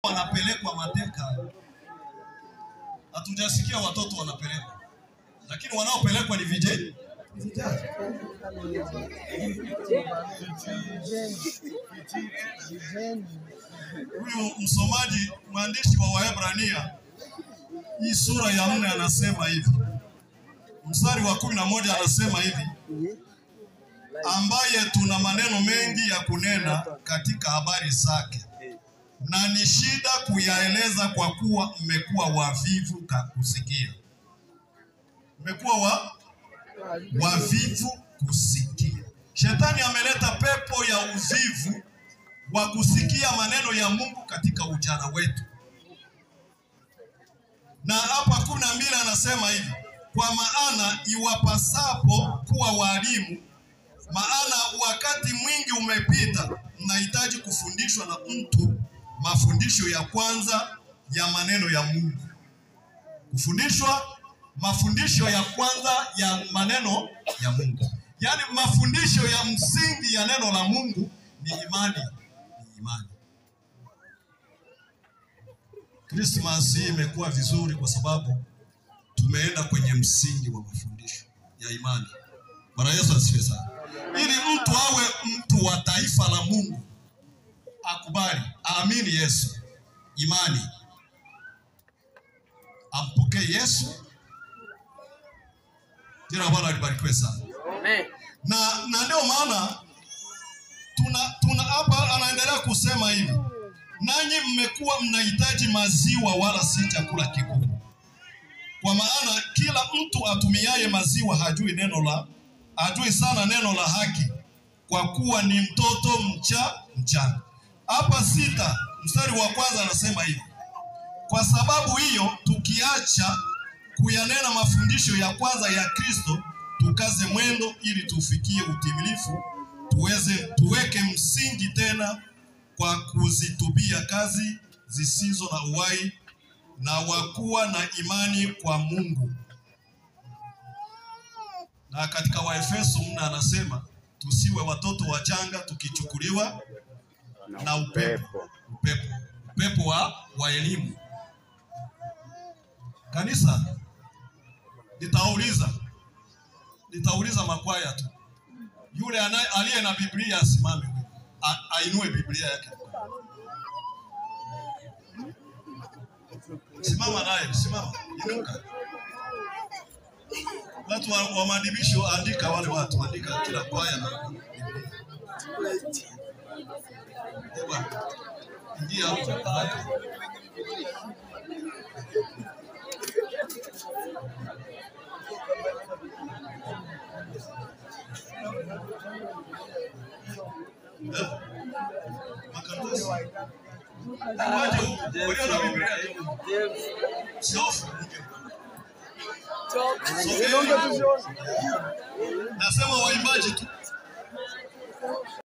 wanapelekwa mateka, hatujasikia watoto wanapelekwa, lakini wanaopelekwa ni vijana. Huyu msomaji mwandishi wa Waebrania hii sura ya nne anasema hivi, mstari wa kumi na moja anasema hivi, ambaye tuna maneno mengi ya kunena katika habari zake, na ni shida kuyaeleza kwa kuwa mmekuwa wavivu ka kusikia. Mmekuwa wa wavivu kusikia. Shetani ameleta pepo ya uvivu wa kusikia maneno ya Mungu katika ujana wetu, na hapa kumi na mbili anasema hivi, kwa maana iwapasapo kuwa walimu, maana wakati mwingi umepita, mnahitaji kufundishwa na mtu mafundisho ya kwanza ya maneno ya Mungu. Kufundishwa mafundisho ya kwanza ya maneno ya Mungu, yaani mafundisho ya msingi ya neno la Mungu ni imani, ni imani. Christmas hii imekuwa vizuri kwa sababu tumeenda kwenye msingi wa mafundisho ya imani. Bwana Yesu asifiwe sana. Ili mtu awe mtu wa taifa la Mungu, akubali, aamini Yesu, imani, ampokee Yesu. Jina Bwana libarikiwe sana. Amen. Na na ndio maana tuna tuna hapa anaendelea kusema hivi, nanyi mmekuwa mnahitaji maziwa wala si chakula kikuu, kwa maana kila mtu atumiaye maziwa hajui neno la hajui sana neno la haki, kwa kuwa ni mtoto mcha mchanga. Hapa sita mstari wa kwanza anasema hivi, kwa sababu hiyo tukiacha kuyanena mafundisho ya kwanza ya Kristo, tukaze mwendo ili tufikie utimilifu, tuweze tuweke msingi tena kwa kuzitubia kazi zisizo na uhai na wakuwa na imani kwa Mungu. Na katika Waefeso mna anasema tusiwe watoto wachanga tukichukuliwa na upepo, upepo, upepo wa, wa elimu. Kanisa, nitauliza nitauliza makwaya tu, yule anaye aliye na Biblia asimame, A- ainue Biblia yake. Simama naye, simama, inuka. Watu wa, wa maadibisho, andika wale watu, andika kila kwaya na Eh, bwana. Ingia hapo haraka. Eh? Makaratasi. Waje huku, walio na Biblia hiyo. Siofu. Sogea. Nasema waimbaji tu.